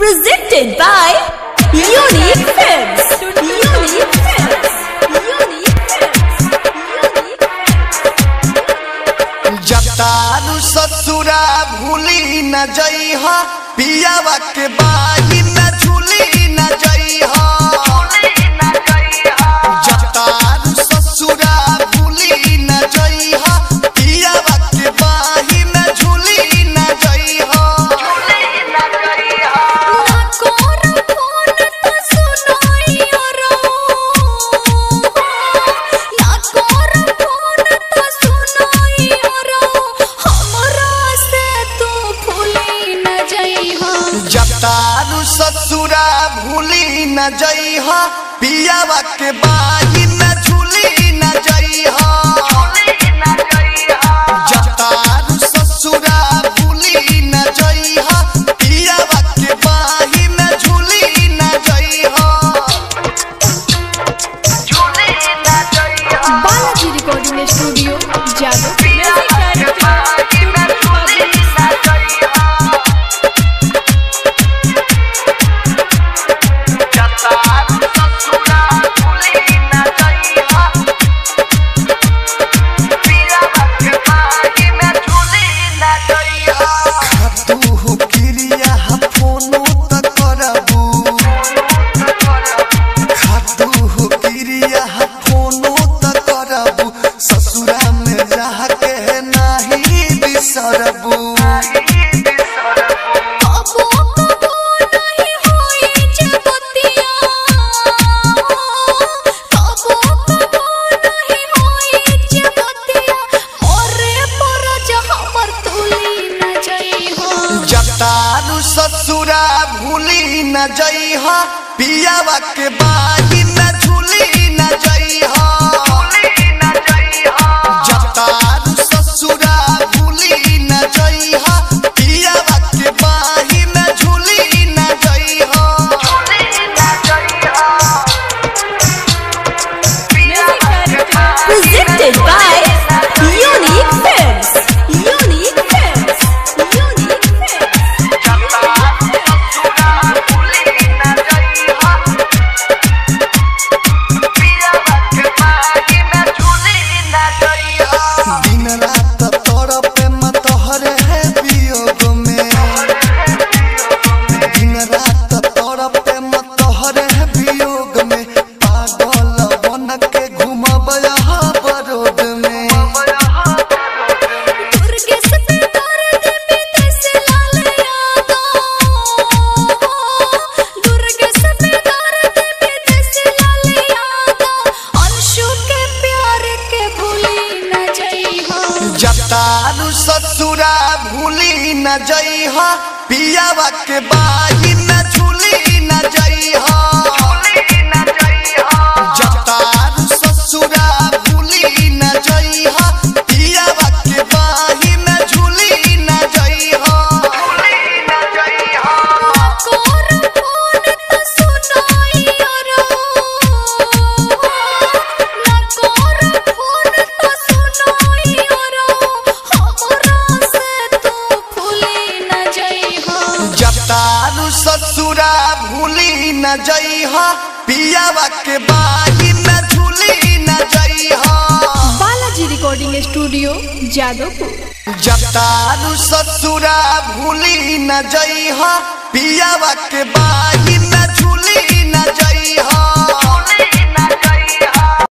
Presented by Unique Films. Unique Films. Unique Films. जतारू ससुरा भूली न जइह पियावा के बाही न झूली न जइह जतारू ससुरा भूली न जइह पियावा के बाही न झूली न जइह जतारू ससुरा भूली न जइह पियावा के बाही न झूली न जइह जतारू ससुरा भूली न जइह पियावा के बाही न झूली न जइह बालाजी रिकॉर्डिंग स्टूडियो जादव खातू क्रिया फोनो त करबू खातू क्रिया फोनो त करबू ससुरा में रह के नाही बिसरबू जतारू ससुरा भूली न जइह पियावा के बाही न झूली न जइह जतारू ससुरा भूली न जइह पियावा के बाही न झूली न जइह Presented by Unique Films. Unique Films. Unique Films. दिन रात तोर प्रेम तोहरे है वियोग में दिन रात तोर प्रेम तोहरे है वियोग में पागल बन के घूमब यहाँ बरोड में जतारू ससुरा भूली न जइह पियावा के बाही न झूली न जइह जतारू ससुरा भूली न जइह पियावा के बाही न झूली न जइह जतारू ससुरा भूली न जइह पियावा के बाही न झूली न जइह बालाजी रिकॉर्डिंग स्टूडियो जादवपुर जतारू ससुरा भूली न जइह पियावा के बाही